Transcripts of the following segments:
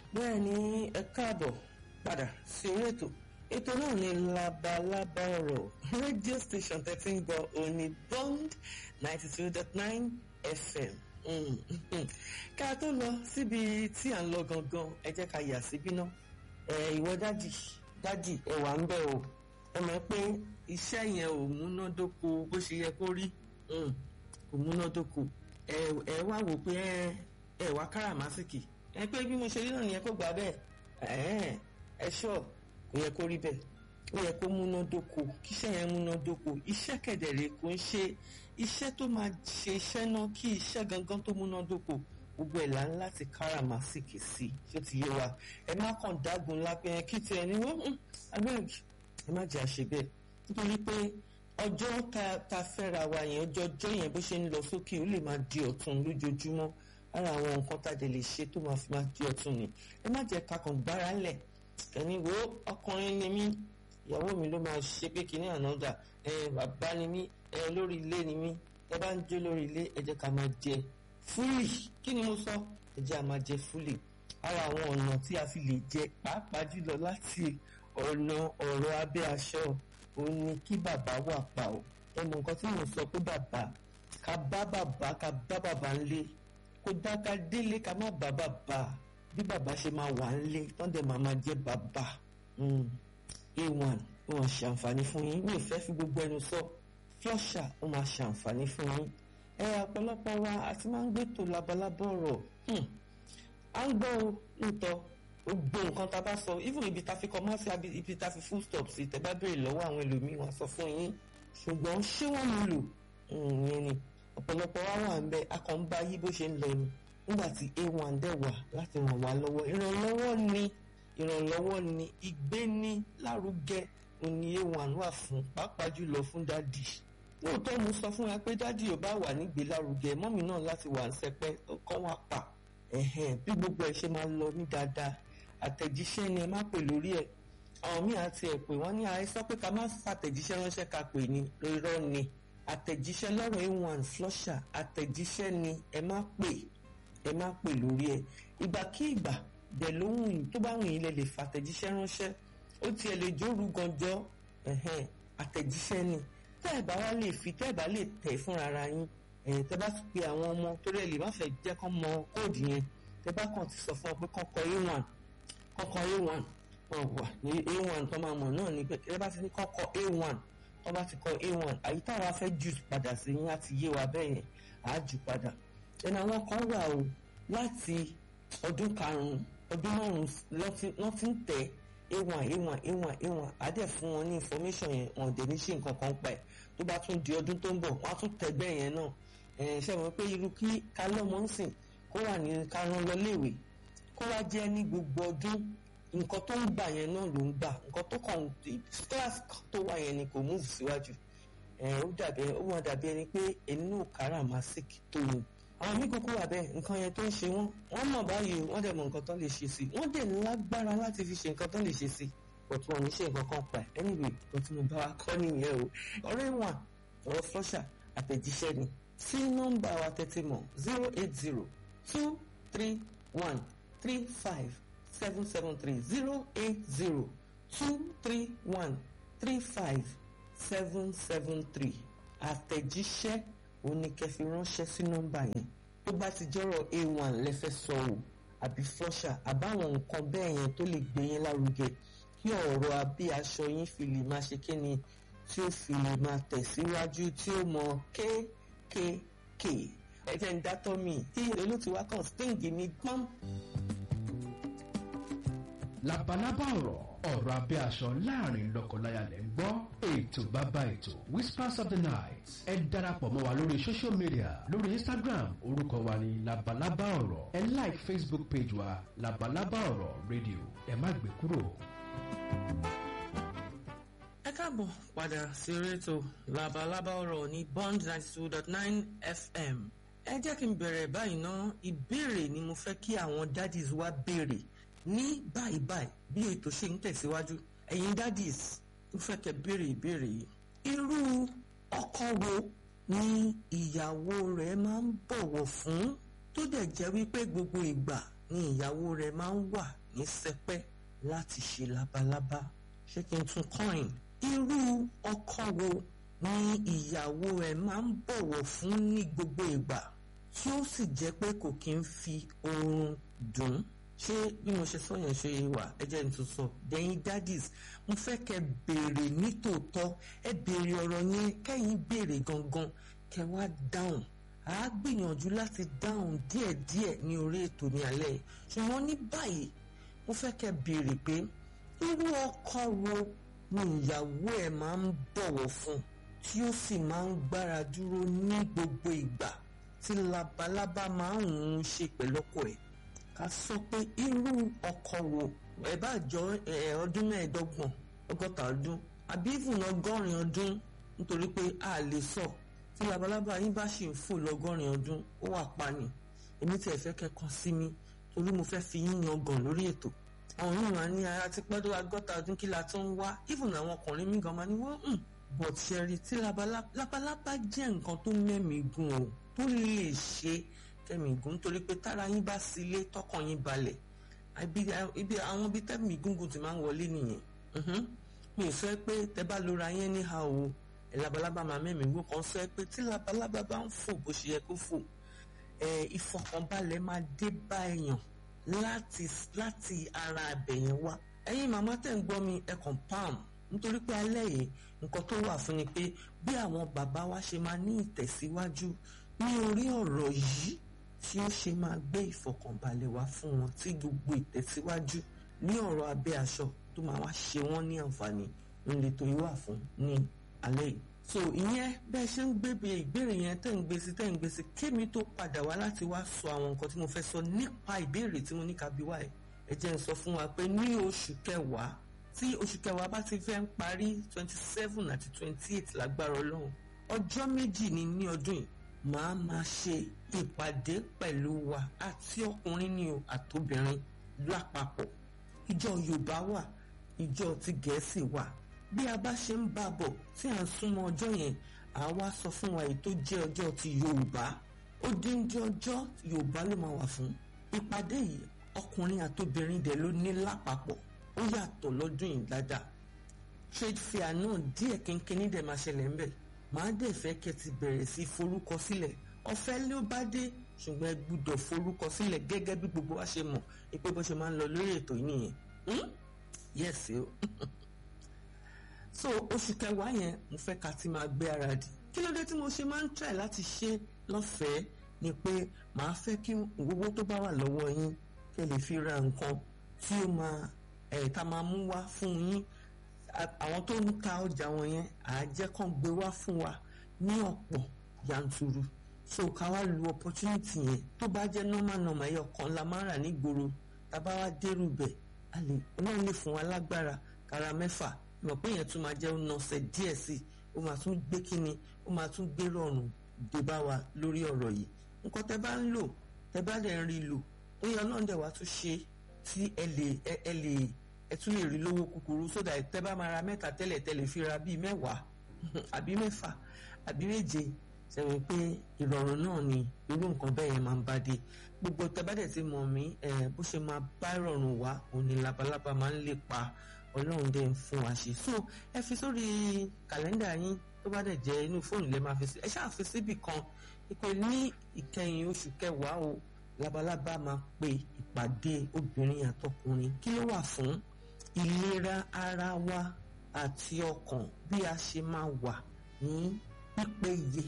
bẹ́ẹ̀ ni ẹ káàbọ̀ padà sí orí ètò ètò náà ní labalábá ọ̀rọ̀ radio station thirty ń gbọ́ òní bond ninety two dot nine fm ká tó lọ síbi tí à ń lọ gangan ẹ jẹ́ ká yà síbí náà ìwọ dádì dádì ẹ wà ń bẹ̀ o ẹ mọ̀ pé iṣẹ́ yẹn ò múnádóko bó ṣe yẹ kó rí kò múnádóko ẹ wá wò pé ẹ wá káràmásìkì ẹ pé bí mo ṣe rí náà nìyẹn kó gbà bẹ́ẹ̀ ẹ ṣọ́ kò yẹ kó rí bẹ́ẹ̀ ó yẹ kó múnádóko kíṣẹ́ yẹn múnádóko iṣẹ́ kẹ̀dẹ̀rẹ̀ kò ń ṣe iṣẹ́ tó máa ṣe iṣẹ́ náà kí iṣẹ́ gangan tó múnádóko gbogbo ẹ̀ là ń láti káràmásìkì sí ṣé ti yé wa ẹ má kàn dágun lápẹ́ kí tiẹ̀ ní wọ́n abeg ẹ má jẹ́ àṣẹ bẹ́ẹ̀ nítorí pé ọjọ́ ta fẹ́ra wa yẹn ọjọ́ ọjọ́ yẹn bó ṣe ń lọ sókè ó lè máa di ọ̀tun lójoojúmọ́ ara àwọn nǹkan tàdé lè ṣe tó máa fi máa di ọ̀tun ni ẹ má jẹ́ kakàn gbára lẹ̀ ẹni wo ọkùnrin ni mí ìyàwó mi ló máa ṣe pé kíní ànádà ẹ bàbá ni mí ẹ lórí ilé ni mí ẹ bá ń jó lórí ilé ẹ jẹ́ ká máa jẹ fúlì kí ni mo sọ ẹ jẹ́ à máa jẹ fúlì ara àwọn ọ̀nà tí a fi lè jẹ pàápàá jùlọ láti ọ̀nà ọ̀rọ̀ abẹ́ aṣọ òun ni kí bàbá wà pa ọ́ ẹ mọ nǹkan tí mo sọ pé bàbá ká bá bàbá ká bá bàbá ńlé kó dá ká délé ká má bá bàbá bí bàbá ṣe máa wà ńlé tán dẹ̀ máa máa jẹ́ bàbá a1 ó máa ṣàǹfààní fún yín mi ò fẹ́ fi gbogbo ẹnu sọ flọ́ṣà ó máa ṣàǹfààní fún yín ẹ ọ̀pọ̀lọpọ̀ wa a ti máa ń gbẹ́tò labalábọ̀ ọ̀rọ̀ à ń gbọ́ nítọ́ gbogbo nǹkan tá a bá sọ even ibi tá a fi kọ́mọ́ sí ibi tá a fi full stop sí tẹ́ bá béèrè lọ́wọ́ àwọn ẹlòmíín wọn sọ fún yín ṣùgbọ́n ṣé wọ́n mú lò ìyẹn ni ọ̀pọ̀lọpọ̀ wa wà ń bẹ akọ̀ǹba yí bó ṣe ń lọ ni nígbà tí a1 dẹ̀ wà láti ràn wá lọ́wọ́ ìrànlọ́wọ́ ni ìrànlọ́wọ́ ni ìgbéni lárugẹ òní a1 wà fún pàápàá jùlọ fún dádì lóòótọ́ mo sọ fún wa pé dádì ò bá wà nígbé lárugẹ mọ́mì náà láti wà ń sẹpẹ́ kọ́ wá pa bí gbogbo ẹ̀ ṣe máa lọ ní dáadáa àtẹ̀jíṣẹ́ ni ẹ má pè lórí ẹ̀ àwọn míì àti ẹ̀ pé wọ́n ní àìsàn pé ká má fàtẹ̀jíṣẹ́ ránṣẹ́ ká pè ní irọ́ ni àtẹ̀jíṣẹ́ lọ́rọ̀ a1 flusher àtẹ̀jíṣẹ́ ni ẹ má pè ẹ má pè lórí ẹ̀ ìgbàkígbà dẹ̀ lóhùn tó bá wùn yín lè lè fàtẹ̀jíṣẹ́ ránṣẹ́ ó tiẹ̀ lè jóru ganjọ́ àtẹ̀jíṣẹ́ ni tẹ́ ẹ̀ bá wá lè fi tẹ́ ẹ̀ bá lè tẹ̀ fúnra ara yín tẹ́ bá pe àwọn ọmọ torí ẹ̀ lè má fẹ́ jẹ́ kán mọ kóòdù yẹn tẹ́ bá kàn ti sọ fún ọ pé kọ́kọ́ a1 kọ́kọ́ a1 wọn wà ní a1 tó máa mọ̀ náà ni pé tẹ́ bá ti ní kọ́kọ́ a1 tó bá ti kọ a1 àyí táwa fẹ́ jù padà sí yín láti yé wa bẹ́ẹ̀ yẹn àá jù padà ẹnu àwọn kan wà o láti ọdún karùn-ún ọdún márùn-ún lọ́ ti ń tẹ̀ a1 a1 a1 a1 àdẹ̀ fún wọn ní information yẹn wọn dẹ̀ ní ṣe nǹkan kan pa ẹ̀ tó bá tún di ọdún tó ń bọ̀ wọ́n á tún tẹ̀ bẹ́ẹ̀ yẹn náà ṣe mọ̀ pé irú kí kálọ́mọ́ ń sìn kó wà ní karùn-ún lọ léèwé kó wá jẹ́ ní gbogbo ọdún nǹkan tó ń gbà yẹn náà ló ń gbà nǹkan tó kàn class tó wà yẹn ni kò move síwájú ó dàbí ó wọn dàbí ẹni pé inú káràmásìkì tó ni àwọn mí kúkú wà bẹ́ẹ̀ nǹkan yẹn tó ń ṣe wọ́n wọ́n mọ̀ báyìí wọ́n dẹ̀ mọ̀ nǹkan tó lè ṣe sí wọ́n dẹ̀ lágbára láti fi ṣe nǹkan tó lè ṣe sí but wọn ò ní ṣe nǹkan kan pa ẹ̀ anyway nǹkan tí mo bá wa kọ́ nìyẹn o ọ̀rẹ́ wọn ọ̀rọ̀ flusher àtẹ̀jíṣẹ́ ni sí nọ́mbà wa tẹ́tí mọ̀ zero eight zero two three one three five seven seven three zero eight zero two three one three five seven seven three àtẹ̀jíṣẹ́ oníkẹ́fì ránṣẹ́ sí nọ́mbà yẹn tó bá ti jọ́rọ̀ a1 lẹ́fẹ́ sọ o àbí flusher àbáwọn nǹkan bẹ́ẹ̀ yẹn tó lè gbé yín lárugẹ kí ọ̀rọ̀ abí aṣọ yín fi lè máa ṣe kíni tí ó fi lè máa tẹ̀síwájú tí ó mọ kéékèèké ẹ̀jẹ̀ ń dátọ́ mi tí olóòtú wa kàn sting mi gbọ́n. labalábá ọ̀rọ̀ ọ̀rọ̀ abẹ́ aṣọ láàrin lọ́kọláya lẹ́ ń gbọ́ ètò bàbá ètò whispers of the night ẹ darapọ̀ mọ́ wa lórí social media lórí instagram orúkọ wa ní labalábá ọ̀rọ̀ ẹ like facebook page wa labalábá ọ̀rọ̀ radio ẹ má gbé kúrò. ẹ káàbọ̀ padà sí orí ètò labalábá ọ̀rọ̀ ní bond ninety two dot nine fm ẹ jẹ́ kí n bẹ̀rẹ̀ báyìí ná ìbéèrè ni mo fẹ́ kí àwọn daddies wa béèrè ní báyìí báyìí bí ètò ṣe ń tẹ̀síwájú ẹ̀yin daddies ń fẹ́ kẹ́ béèrè ìbéèrè yìí irú ọkọ wo ni ìyàwó rẹ̀ máa ń bọ̀wọ̀ fún tó dẹ̀ jẹ́ wípé gbogbo ìgbà ni ìyàwó rẹ̀ máa ń wà ní sẹpẹ́ láti ṣe labalábá ṣé kí n tún coin irú ọkọ wo ni ìyàwó ẹ̀ máa ń bọ̀wọ̀ fún ní gbogbo ìgbà tí ó sì jẹ́ pé kò kí ń fi oorun dùn ṣé bí mo ṣe sọ yẹn ṣe wà ẹ jẹ́ n tún sọ dẹ́yìn daddies mo fẹ́ kẹ́ béèrè nítòótọ́ ẹ béèrè ọ̀rọ̀ yẹn kẹ́yìn béèrè gangan kẹ́ wá dáhùn à á gbìyànjú láti dáhùn díẹ̀díẹ̀ ní orí ètò ní alẹ́ yìí ṣùgbọ́n ní báyìí mo fẹ́ kẹ́ béèrè pé irú ọkọ wo ni ìyàwó ẹ̀ máa ń bọ̀wọ̀ fún tí ó sì máa ń gbára dúró ní gbogbo ìgbà tí labalábá máa ń ṣe pẹ̀lú ọkọ ẹ̀ ká sọ pé irú ọkọ wo ẹ bá jọ ọdún mẹ́ẹ̀ẹ́dọ́gbọ̀n ọgọ́ta ọdún àbí ìfún ọgọ́rin ọdún nítorí pé a lè sọ tí labalábá yín bá ṣì ń fò lọ́gọ́rin ọdún ó wà pa ni èmi tí ẹ fẹ́ kẹ́kọ̀ọ́ sí mi torí mo fẹ́ fi yín yangàn lórí ètò àwọn yóò máa ní ara ti pẹ́ tó ọgọ́ta ọdún kí la tó ń wá ìfún àwọn ọkùnrin mi gan máa ní wọ́n ń bọ̀ ṣẹ́rí tí labalábá jẹ́ nǹkan tó mẹ́mìí gùn o tó lè ṣe kẹ́mi gùn nítorí pé tára yín bá sílé tọkàn yín balẹ̀ ibi àwọn ibi tẹ́mi gúngùn ti máa ń wọlé nìyẹn mi ò sọ pé tẹ bá lora yẹn ní ha o labalábá máa mẹ́mí gùn kan sọ pé tí labalábá bá ń fò bó ṣe yẹ kó fò ìfọkànbalẹ̀ máa dé bá èèyàn láti láti ara abẹ̀yẹn wá ẹ̀yin màmá tẹ̀ ń gbọ́ mi ẹ̀ kàn pam nítorí pé alẹ́ yìí nǹkan tó wà fún ni pé bí àwọn bàbá wa ṣe máa ní ìtẹ̀síwájú ní orí ọ̀rọ̀ yìí tí ó ṣe máa gbé ìfọ̀kànbalẹ̀ wá fún wọn tí gbogbo ìtẹ̀síwájú ní ọ̀rọ̀ abẹ́ aṣọ tó máa wá ṣe wọ́n ní àǹfààní ńlẹ̀ tó yí wà fún ní alẹ́ yìí. so ìyẹn bẹ́ẹ̀ ṣe ń gbébi ìbéèrè yẹn tẹ́ ń gbé sí tẹ́ ń gbé sí kémi tó padà wá láti wá sọ àwọn nǹkan tí mo fẹ́ sọ nípa ìbéèrè tí mo ní ká bí wá ẹ̀ ẹ jẹ́ ń sọ fún wa pé ní oṣù kẹwàá tí oṣù kẹwàá bá ti fẹ́ ń parí twenty seven àti twenty eight lágbára ọlọ́run ọjọ́ méjì ni ní ọdún yìí màá máa ṣe ìpàdé pẹ̀lú wa àti ọkùnrin ni o àtobìnrin lápapọ̀ ìjọ yorùbá wà ìjọ ti gẹ̀ẹ́sì wà bí a bá ṣe ń bá bọ̀ tí à ń súnmọ́ ọjọ́ yẹn à wá sọ fún wa èyí tó jẹ́ ọjọ́ ti yorùbá ó dín dín ọjọ́ yorùbá ló máa wà fún ìpàdé yìí ọkùnrin àtobìnrin dẹ̀ ló ní lápapọ̀ ó yàtọ̀ lọ́dún yìí dáadáa trade fair náà díẹ̀ kínkínní dẹ̀ máa ṣẹlẹ̀ ńbẹ̀ màá dẹ̀ fẹ́ kẹ́ ti bẹ̀rẹ̀ sí forúkọ sílẹ̀ ọ̀fẹ́ ló bá dé ṣùgbọ́n ẹ gbúdọ̀ forúkọ sílẹ̀ gẹ́gẹ́ bí gbogbo wa ṣe mọ̀ pé bó ṣe máa ń lọ lórí ètò yìí nìyẹn yes o so oṣù kẹwàá yẹn mo fẹ́ ká ti máa gbé ara dì kí ló dé tí mo ṣe máa ń try láti ṣe lọ́fẹ̀ẹ́ ni pé màá fẹ́ kí owó tó bá wà lọ́wọ́ yín kẹ́ lè fi ra nǹkan tí ó máa ẹ̀ tá máa mú wá fún yín àwọn tó ń ta ọjà wọn yẹn àájẹ́ kan gbé wá fún wa ní ọ̀pọ̀ yanturu so ká wá lu opportunity yẹn tó bá jẹ́ normal normal ẹyọ kan la máa rà nígboro tábà wá dérú bẹ̀ a lè náà lè fún wa lágbára kára mẹ́fà mọ̀ pé yẹn tún máa jẹ́ nọ̀sẹ̀ díẹ̀ sí i ó máa tún gbé kíni ó máa tún gbé rọrùn dé bá wa lórí ọ̀rọ̀ yìí nǹkan tẹ́ bá ń lò tẹ́ bá dẹ̀ ń rí lò ó yẹ ọlọ́run dẹ̀ wá tún ṣe tí ẹ lè ẹ lè ẹ tún lè rí lówó kúkúrú sódà tẹ́ bá máa ra mẹ́ta tẹ́lẹ̀ tẹ́lẹ̀ fi ra bíi mẹ́wàá àbí mẹ́fà àbí méje sẹ́wọ̀n pé ìrọ̀rùn náà ni irú nǹkan bẹ́ẹ̀ yẹn máa ń bá dé gbogbo tẹ́ bá dẹ̀ ti mọ̀ mí bó ṣe máa bá ìrọ̀rùn wá òní labalábá máa ń lè pa ọlọ́run dẹ̀ ń fún wa ṣe so ẹ fi sórí kàlẹ́ndà yín tó bá dẹ̀ jẹ́ inú fóònù lẹ́ máa fi sí ẹ ṣáà fi síbì kan ìpè ní ìkẹyìn oṣù kẹwàá o labalábá máa pe ìpàdé obìnrin àtọkùnrin kí ló wà fún ìlera ara wa àti ọkàn bí a ṣe máa wà ní pípéye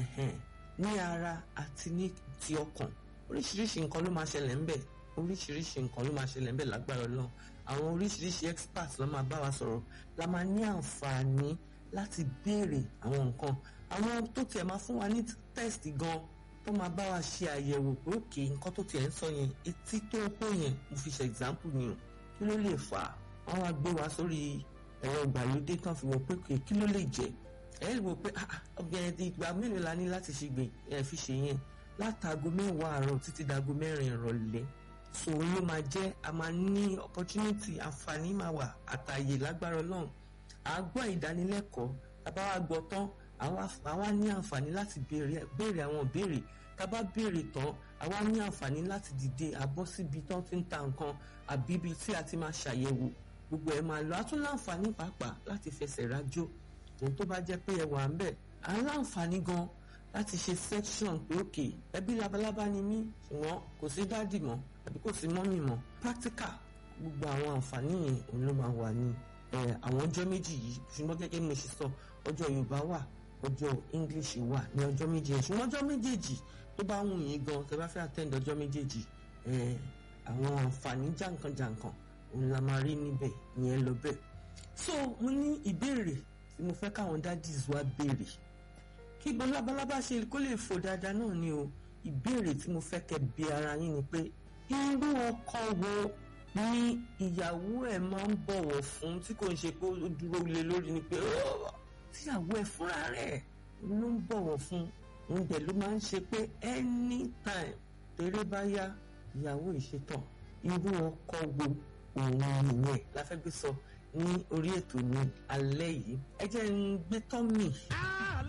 ní ara àti ní ti ọkàn oríṣiríṣi nǹkan ló máa ṣẹlẹ̀ ńbẹ̀ oríṣiríṣi nǹkan ló máa ṣẹlẹ̀ ńbẹ̀ lágbára Ọlọ́run àwọn oríṣiríṣi experts ló máa bá wa sọ̀rọ̀ la máa ní àǹfààní láti béèrè àwọn nǹkan àwọn tó tiẹ̀ máa fún wa ní test gan tó máa bá wa ṣe àyẹ̀wò pé òkè nǹkan tó tiẹ̀ ń sọ yẹn etí tó ń pò yẹn mo fi ṣe example ni o kí ló lè fà á wọ́n wá gbé wa sórí ẹ̀rọ ìgbàlódé kan fi wò pé kí ló lè jẹ́ ẹ wò pé ọ̀gẹ̀dẹ̀ ìgbà mélòó la ní láti ṣe gbè ẹ fi ṣe yẹn látago mẹ́wàá àárọ̀ títí dago mẹ́rin ìrọ̀lẹ́ so ló máa jẹ́ a máa ní opportunity àǹfààní máa wà àtàyè lágbára Ọlọ́run à á gbọ́ ìdánilẹ́kọ̀ọ́ tàbá wa gbọ́ tán àwa ní àǹfààní láti béèrè àwọn ìbéèrè tá a bá béèrè tán àwa ní àǹfààní láti dìde àbọ̀ síbi tán ti ń ta nǹkan àbí ibi tí a ti máa ṣàyẹ̀wò gbogbo ẹ̀ máa lọ a tún láǹfààní pàápàá láti fẹsẹ̀ rájò ohun tó bá jẹ́ pé ẹ wà ń bẹ̀ à ń láǹfààní gan láti ṣe section pé òkè ẹbí labalábá ni mí ṣùgbọ́n kò sí dádì mọ́ àbí kò sí mọ́mì mọ́ practical gbogbo àwọn àǹfààní yẹn òun ló máa wà ní àwọn ọjọ́ méjì yìí ṣùgbọ́n gẹ́gẹ́ bí mo ṣe sọ ọjọ́ Yorùbá wà ọjọ́ English wà ní ọjọ́ méjèèjì ṣùgbọ́n ọjọ́ méjèèjì tó bá wù yín gan tẹ́ bá fẹ́ attend ọjọ́ méjèèjì àwọn àǹfààní jàǹkànjàǹkàn òun la máa rí níbẹ̀ ìyẹn lọ bẹ́ẹ̀. so mo ní ìbéèrè tí mo fẹ́ káwọn daddies wa béèrè kí gbọ́n labalábá ṣe kó lè fò dáadáa náà ni o ìbéèrè tí mo fẹ́ kẹ́ bi ara yín ni pé irú ọkọ wo ni ìyàwó ẹ̀ máa ń bọ̀wọ̀ fún tí kò ń ṣe pé ó dúró lé lórí ni pé tíyàwó ẹ̀ fúnra rẹ̀ ló ń bọ̀wọ̀ fún òun dẹ̀ ló máa ń ṣe pé anytime tèrè bá yá ìyàwó ìṣetàn irú ọkọ wo òun nìyẹn la fẹ́ gbé sọ ní orí ètò ní alẹ́ yìí ẹ jẹ́ ń gbé tọ́ mì.